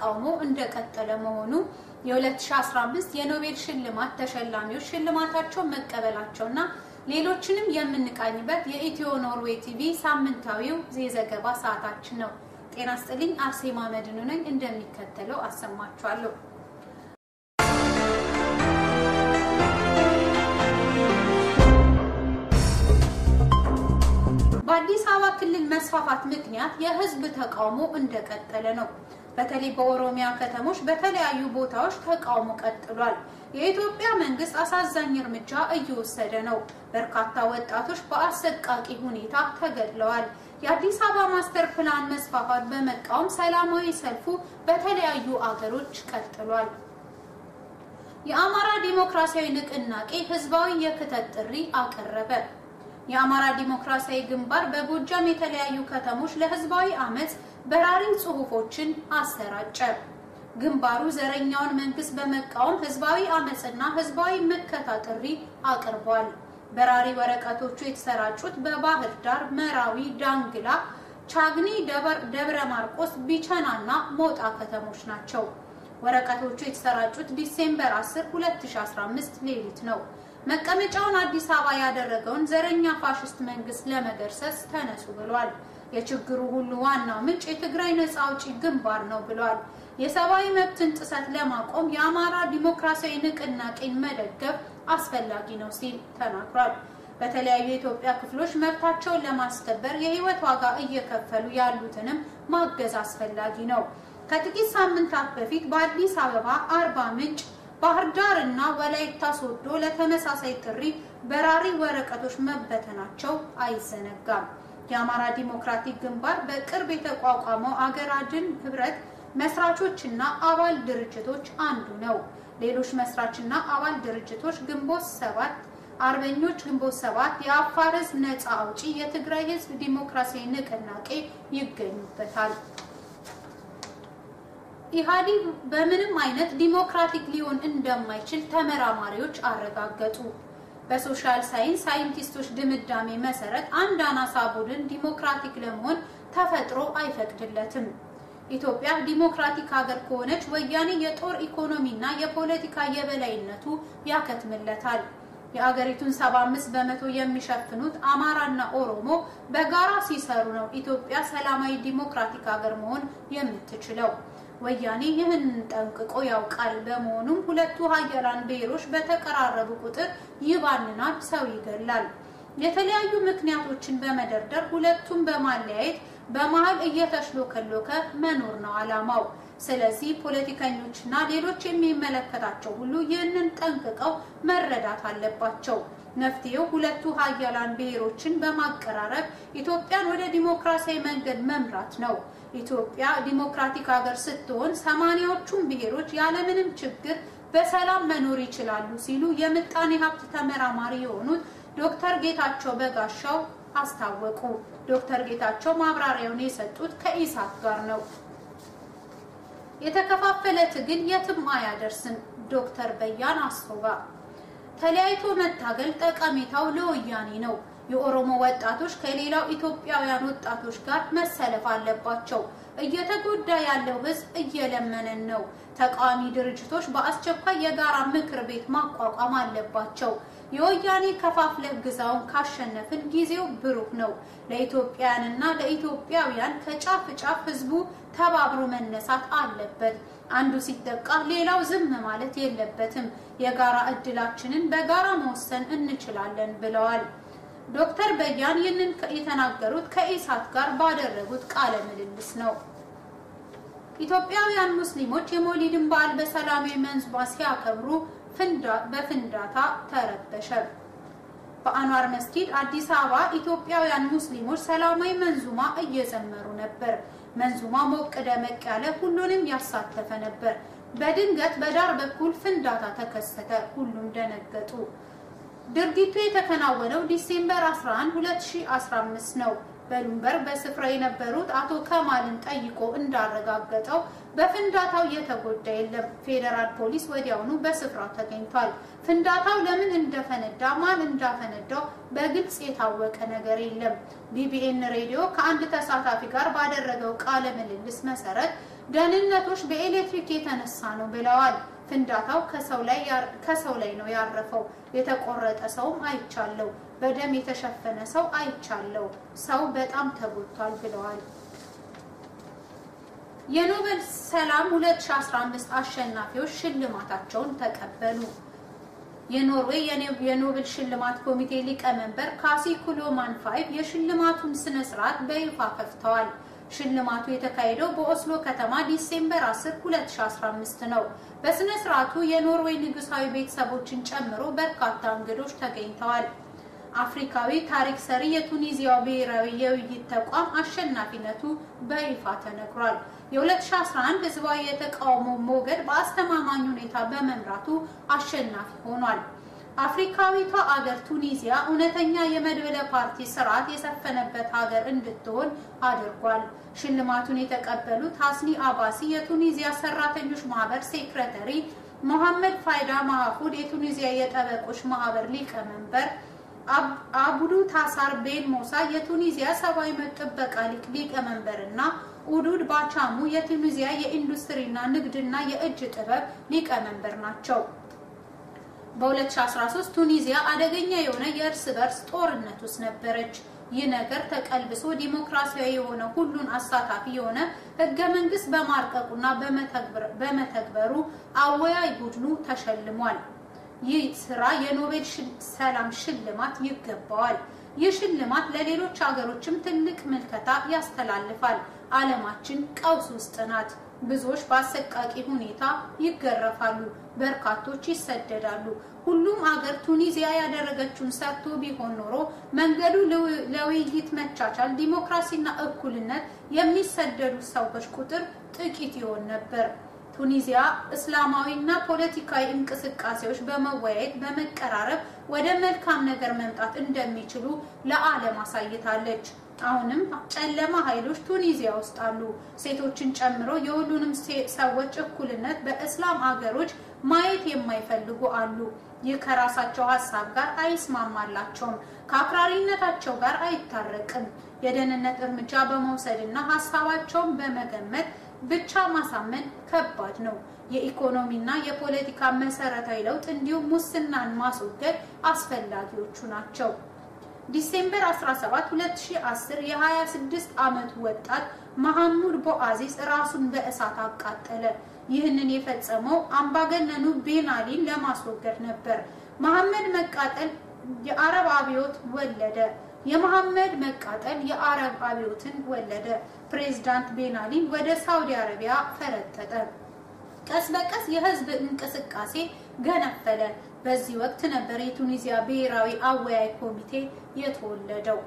ተቃውሞ እንደቀጠለ መሆኑ የ2015 የኖቤል ሽልማት ተሸላሚዎች ሽልማታቸውን መቀበላቸውና ሌሎችንም የምንቃኝበት የኢትዮ ኖርዌይ ቲቪ ሳምንታዊው የዘገባ ሰዓታችን ነው። ጤና ስጥልኝ። አርሴማ መድኑ ነኝ። እንደሚከተለው አሰማችኋለሁ። በአዲስ አበባ ክልል መስፋፋት ምክንያት የህዝብ ተቃውሞ እንደቀጠለ ነው። በተለይ በኦሮሚያ ከተሞች በተለያዩ ቦታዎች ተቃውሞ ቀጥሏል። የኢትዮጵያ መንግስት አሳዛኝ እርምጃ እየወሰደ ነው። በርካታ ወጣቶች በአሰቃቂ ሁኔታ ተገድለዋል። የአዲስ አበባ ማስተር ፕላን መስፋፋት በመቃወም ሰላማዊ ሰልፉ በተለያዩ አገሮች ቀጥሏል። የአማራ ዲሞክራሲያዊ ንቅናቄ ህዝባዊ የክተት ጥሪ አቀረበ። የአማራ ዲሞክራሲያዊ ግንባር በጎጃም የተለያዩ ከተሞች ለህዝባዊ አመፅ በራሪ ጽሁፎችን አሰራጨ። ግንባሩ ዘረኛውን መንግስት በመቃወም ህዝባዊ አመፅና ህዝባዊ ምከታ ጥሪ አቅርቧል። በራሪ ወረቀቶቹ የተሰራጩት በባህር ዳር፣ መራዊ፣ ዳንግላ፣ ቻግኒ፣ ደብረ ማርቆስ፣ ቢቸና እና ሞጣ ከተሞች ናቸው። ወረቀቶቹ የተሰራጩት ዲሴምበር 10 2015 ሌሊት ነው። መቀመጫውን አዲስ አበባ ያደረገውን ዘረኛ ፋሽስት መንግስት ለመገርሰስ ተነሱ ብሏል። የችግሩ ሁሉ ዋናው ምንጭ የትግራይ ነጻ አውጪ ግንባር ነው ብሏል። የሰብአዊ መብትን ጥሰት ለማቆም የአማራ ዲሞክራሲያዊ ንቅናቄን መደገፍ አስፈላጊ ነው ሲል ተናግሯል። በተለያዩ የኢትዮጵያ ክፍሎች መብታቸውን ለማስከበር የህይወት ዋጋ እየከፈሉ ያሉትንም ማገዝ አስፈላጊ ነው። ከጥቂት ሳምንታት በፊት በአዲስ አበባ፣ አርባ ምንጭ ባህር ዳር እና ወላይታ ሶዶ ለተመሳሳይ ጥሪ በራሪ ወረቀቶች መበተናቸው አይዘነጋም። የአማራ ዲሞክራቲክ ግንባር በቅርብ የተቋቋመው አገር አድን ህብረት መስራቾችና አባል ድርጅቶች አንዱ ነው። ሌሎች መስራችና አባል ድርጅቶች ግንቦት ሰባት አርበኞች ግንቦት ሰባት፣ የአፋር ህዝብ ነጻ አውጪ፣ የትግራይ ህዝብ ዲሞክራሲያዊ ንቅናቄ ይገኙበታል። ኢህአዴግ በምንም አይነት ዲሞክራቲክ ሊሆን እንደማይችል ተመራማሪዎች አረጋገጡ። በሶሻል ሳይንስ ሳይንቲስቶች ድምዳሜ መሰረት አንድ አናሳ ቡድን ዲሞክራቲክ ለመሆን ተፈጥሮ አይፈቅድለትም። ኢትዮጵያ ዲሞክራቲክ ሀገር ከሆነች ወያኔ የጦር ኢኮኖሚና የፖለቲካ የበላይነቱ ያከትምለታል። የአገሪቱን 75 በመቶ የሚሸፍኑት አማራና ኦሮሞ በጋራ ሲሰሩ ነው ኢትዮጵያ ሰላማዊ ዲሞክራቲክ ሀገር መሆን የምትችለው። ወያኔ ይህንን ጠንቅቆ ያውቃል። በመሆኑም ሁለቱ ሀያላን ብሔሮች በተቀራረቡ ቁጥር ይባንናል፣ ሰው ይገላል። የተለያዩ ምክንያቶችን በመደርደር ሁለቱን በማለያየት በመሀል እየተሽሎከሎከ መኖር ነው ዓላማው። ስለዚህ ፖለቲከኞችና ሌሎች የሚመለከታቸው ሁሉ ይህንን ጠንቅቀው መረዳት አለባቸው። መፍትሄው ሁለቱ ሀያላን ብሔሮችን በማቀራረብ ኢትዮጵያን ወደ ዲሞክራሲያዊ መንገድ መምራት ነው። ኢትዮጵያ ዲሞክራቲክ ሀገር ስትሆን ሰማንያዎቹን ብሔሮች ያለምንም ችግር በሰላም መኖር ይችላሉ ሲሉ የምጣኔ ሀብት ተመራማሪ የሆኑት ዶክተር ጌታቸው በጋሻው አስታወቁ። ዶክተር ጌታቸው ማብራሪያውን የሰጡት ከኢሳት ጋር ነው። የተከፋፈለ ትግል የትም አያደርስም። ዶክተር በያን አሶባ ተለያይቶ መታገል ጠቀሜታው ለወያኔ ነው። የኦሮሞ ወጣቶች ከሌላው ኢትዮጵያውያን ወጣቶች ጋር መሰለፍ አለባቸው። እየተጎዳ ያለው ሕዝብ እየለመነን ነው። ተቃዋሚ ድርጅቶች በአስቸኳይ የጋራ ምክር ቤት ማቋቋም አለባቸው። የወያኔ ከፋፍለህ ግዛውን ካሸነፍን ጊዜው ብሩህ ነው። ለኢትዮጵያውያንና ለኢትዮጵያውያን ከጫፍ ጫፍ ሕዝቡ ተባብሮ መነሳት አለበት። አንዱ ሲጠቃ ሌላው ዝም ማለት የለበትም። የጋራ እድላችንን በጋራ መወሰን እንችላለን ብለዋል። ዶክተር በያን ይህንን የተናገሩት ከኢሳት ጋር ባደረጉት ቃለ ምልልስ ነው። ኢትዮጵያውያን ሙስሊሞች የሞሊድን በዓል በሰላማዊ መንዙማ ሲያከብሩ በፍንዳታ ተረበሸ። በአንዋር መስጊድ አዲስ አበባ ኢትዮጵያውያን ሙስሊሞች ሰላማዊ መንዙማ እየዘመሩ ነበር። መንዙማ ሞቅ ደመቅ ያለ ሁሉንም ያሳተፈ ነበር። በድንገት በዳር በኩል ፍንዳታ ተከሰተ። ሁሉም ደነገጡ። ድርጊቱ የተከናወነው ዲሴምበር 11 2015 ነው። በሉምበር በስፍራው የነበሩት አቶ ከማልን ጠይቆ እንዳረጋገጠው በፍንዳታው የተጎዳ የለም። ፌዴራል ፖሊስ ወዲያውኑ በስፍራው ተገኝቷል። ፍንዳታው ለምን እንደፈነዳ፣ ማን እንዳፈነዳው በግልጽ የታወቀ ነገር የለም። ቢቢኤን ሬዲዮ ከአንድ ተሳታፊ ጋር ባደረገው ቃለ ምልልስ መሰረት ደህንነቶች በኤሌክትሪክ የተነሳ ነው ብለዋል። ፍንዳታው ከሰው ላይ ነው ያረፈው። የተቆረጠ ሰውም አይቻለው። በደም የተሸፈነ ሰው አይቻለው። ሰው በጣም ተጎድቷል ብለዋል። የኖቤል ሰላም 2015 አሸናፊዎች ሽልማታቸውን ተቀበሉ። የኖርዌይ የኖቤል ሽልማት ኮሚቴ ሊቀመንበር ካሲ ኩሎማን ፋይቭ የሽልማቱን ስነ ስርዓት በይፋ ከፍተዋል። ሽልማቱ የተካሄደው በኦስሎ ከተማ ዲሴምበር 10 2015 ነው። በስነ ስርዓቱ የኖርዌይ ንጉሳዊ ቤተሰቦችን ጨምሮ በርካታ እንግዶች ተገኝተዋል። አፍሪካዊ ታሪክ ሰሪ የቱኒዚያው ብሔራዊ የውይይት ተቋም አሸናፊነቱ በይፋ ተነግሯል። የ2011 ህዝባዊ የተቃውሞ ሞገድ በአስተማማኝ ሁኔታ በመምራቱ አሸናፊ ሆኗል። አፍሪካዊቷ አገር ቱኒዚያ እውነተኛ የመድበለ ፓርቲ ስርዓት የሰፈነበት ሀገር እንድትሆን አድርጓል። ሽልማቱን የተቀበሉት ሀስኒ አባሲ የቱኒዚያ ሰራተኞች ማህበር ሴክሬተሪ፣ ሞሐመድ ፋይዳ ማህፉድ የቱኒዚያ የጠበቆች ማህበር ሊቀመንበር፣ አቡዱ ታሳር ቤን ሞሳ የቱኒዚያ ሰብአዊ መብት ጥበቃ ሊቅ ሊቀመንበር እና ኡዱድ ባቻሙ የቱኒዚያ የኢንዱስትሪና ንግድና የእጅ ጥበብ ሊቀመንበር ናቸው። በ2013 ቱኒዚያ አደገኛ የሆነ የእርስ በርስ ጦርነት ውስጥ ነበረች። ይህ ነገር ተቀልብሶ ዲሞክራሲያዊ የሆነ ሁሉን አሳታፊ የሆነ ህገ መንግስት በማርቀቁና በመተግበሩ አወያይ ቡድኑ ተሸልሟል። ይህ ስራ የኖቤል ሰላም ሽልማት ይገባዋል። ይህ ሽልማት ለሌሎች ሀገሮችም ትልቅ ምልከታ ያስተላልፋል። ዓለማችን ቀውስ ውስጥ ናት። ብዙዎች በአሰቃቂ ሁኔታ ይገረፋሉ፣ በርካቶች ይሰደዳሉ። ሁሉም አገር ቱኒዚያ ያደረገችውን ሰርቶ ቢሆን ኖሮ መንገዱ ለውይይት፣ መቻቻል፣ ዲሞክራሲና እኩልነት የሚሰደዱ ሰዎች ቁጥር ጥቂት ይሆን ነበር። ቱኒዚያ እስላማዊና ፖለቲካዊ እንቅስቃሴዎች በመወያየት በመቀራረብ ወደ መልካም ነገር መምጣት እንደሚችሉ ለዓለም አሳይታለች። አሁንም ጨለማ ኃይሎች ቱኒዚያ ውስጥ አሉ። ሴቶችን ጨምሮ የሁሉንም ሰዎች እኩልነት በእስላም አገሮች ማየት የማይፈልጉ አሉ። ይህ ከራሳቸው ሀሳብ ጋር አይስማማላቸውም፣ ከአክራሪነታቸው ጋር አይታረቅም። የደህንነት እርምጃ በመውሰድና ሀሳባቸውን በመገመት ብቻ ማሳመን ከባድ ነው። የኢኮኖሚና የፖለቲካ መሰረታዊ ለውጥ እንዲሁም ሙስናን ማስወገድ አስፈላጊዎቹ ናቸው። ዲሴምበር 17 2010 የ26 ዓመቱ ወጣት መሐሙድ ቦአዚዝ ራሱን በእሳት አቃጠለ። ይህንን የፈጸመው አምባገነኑ ቤን አሊን ለማስወገድ ነበር። መሐመድ መቃጠል የአረብ አብዮት ወለደ። የመሐመድ መቃጠል የአረብ አብዮትን ወለደ። ፕሬዝዳንት ቤን አሊን ወደ ሳውዲ አረቢያ ፈረጠጠ። ቀስ በቀስ የህዝብ እንቅስቃሴ ገነፈለ። በዚህ ወቅት ነበር የቱኒዚያ ብሔራዊ አወያይ ኮሚቴ የተወለደው።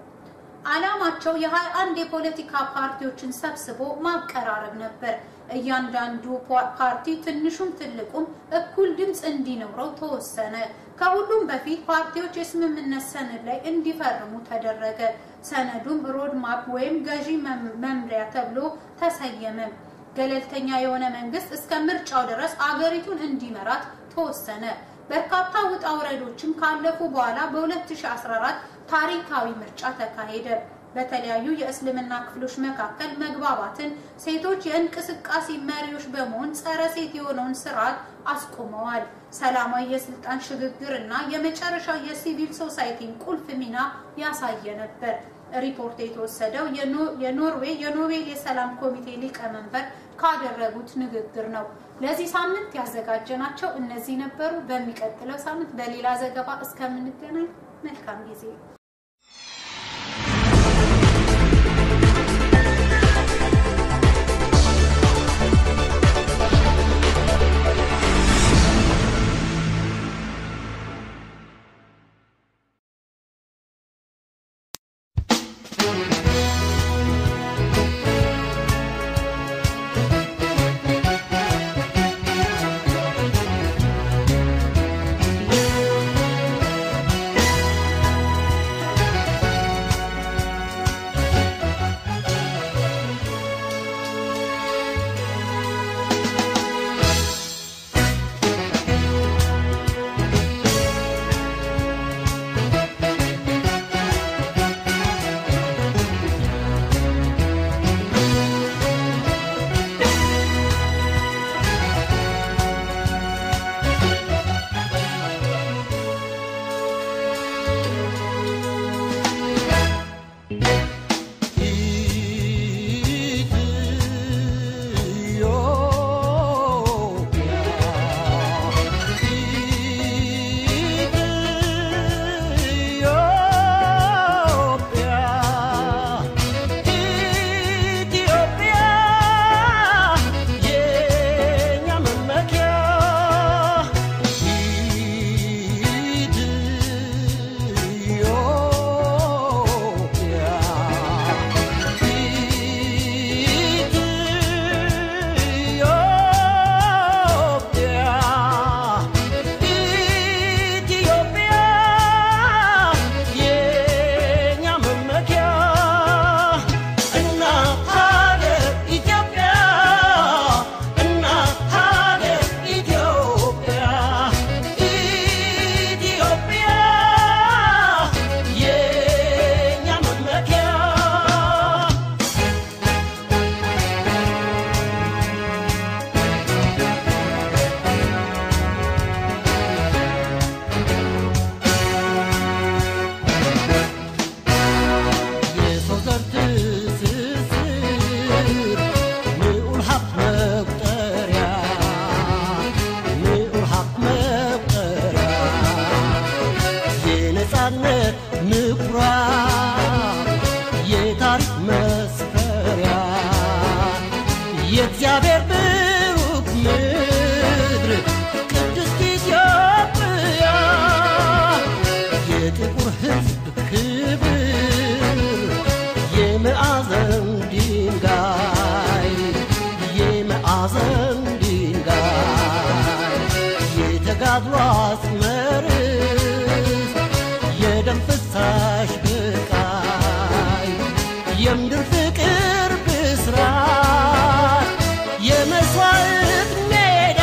ዓላማቸው የሀያ አንድ የፖለቲካ ፓርቲዎችን ሰብስቦ ማቀራረብ ነበር። እያንዳንዱ ፓርቲ ትንሹም ትልቁም እኩል ድምፅ እንዲኖረው ተወሰነ። ከሁሉም በፊት ፓርቲዎች የስምምነት ሰነድ ላይ እንዲፈርሙ ተደረገ። ሰነዱም ሮድማፕ ወይም ገዢ መምሪያ ተብሎ ተሰየመ። ገለልተኛ የሆነ መንግስት እስከ ምርጫው ድረስ አገሪቱን እንዲመራት ተወሰነ። በርካታ ውጣ ውረዶችም ካለፉ በኋላ በ2014 ታሪካዊ ምርጫ ተካሄደ። በተለያዩ የእስልምና ክፍሎች መካከል መግባባትን፣ ሴቶች የእንቅስቃሴ መሪዎች በመሆን ጸረ ሴት የሆነውን ስርዓት አስቆመዋል። ሰላማዊ የስልጣን ሽግግር እና የመጨረሻ የሲቪል ሶሳይቲን ቁልፍ ሚና ያሳየ ነበር። ሪፖርት የተወሰደው የኖርዌይ የኖቤል የሰላም ኮሚቴ ሊቀመንበር ካደረጉት ንግግር ነው። ለዚህ ሳምንት ያዘጋጀናቸው እነዚህ ነበሩ። በሚቀጥለው ሳምንት በሌላ ዘገባ እስከምንገናኝ መልካም ጊዜ የአድዋ አጽመርስ የደም ፍሳሽ ብቃይ የምድር ፍቅር ብስራት የመስዋዕት ሜዳ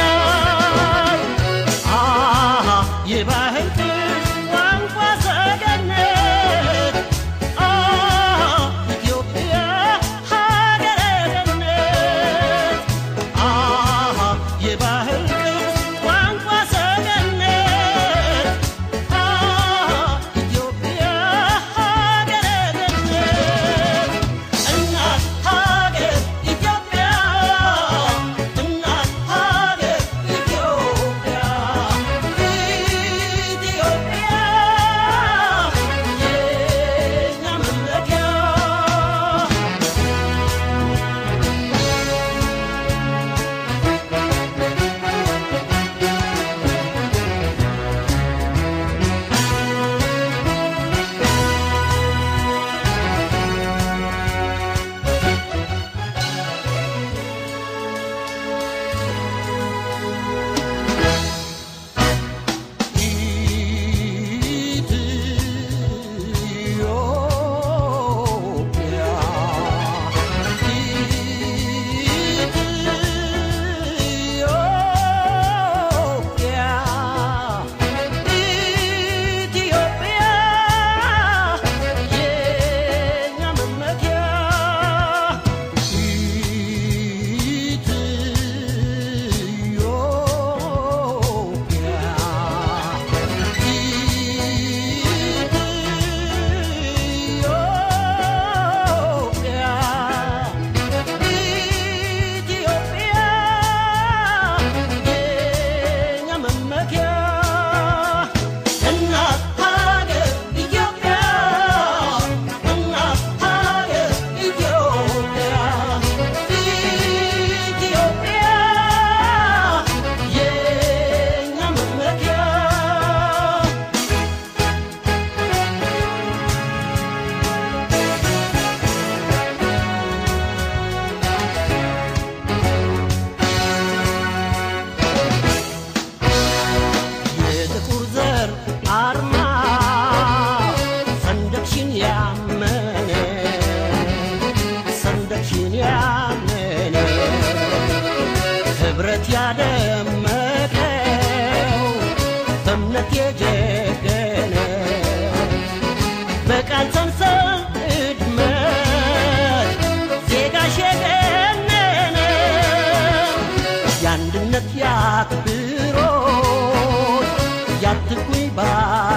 አሃ የባህል ቅርስ ቋንቋ ሰገነት አሃ ኢትዮጵያ ሀገረ ገነት አሃ የባህል ቅርስ ቋንቋ ሰገነት አሃ ኢትዮጵያ ሀገረ ገነት እናት ሀገር ኢትዮጵያ እናት ሀገር ኢትዮጵያ ኢትዮጵያ የኛ መመኪያ ኢትዮጵያ ኢትዮጵያ ኢትዮጵያ የኛ መመኪያ እናት ሀገር ኢትዮጵያ እናት ሀገር ኢትዮጵያ ኢትዮጵያ የኛ መመኪያ የጥቁር ዘር አርማ ሰንደቅሽን ያመነ ሰንደቅሽን ያመነ ህብረት ያደመቀው በእምነት የጀገነ በቃል ሰንሰል እድመት ዜጋሽ የገነነ የአንድነት ያክብሮት ያትኩኝ ባ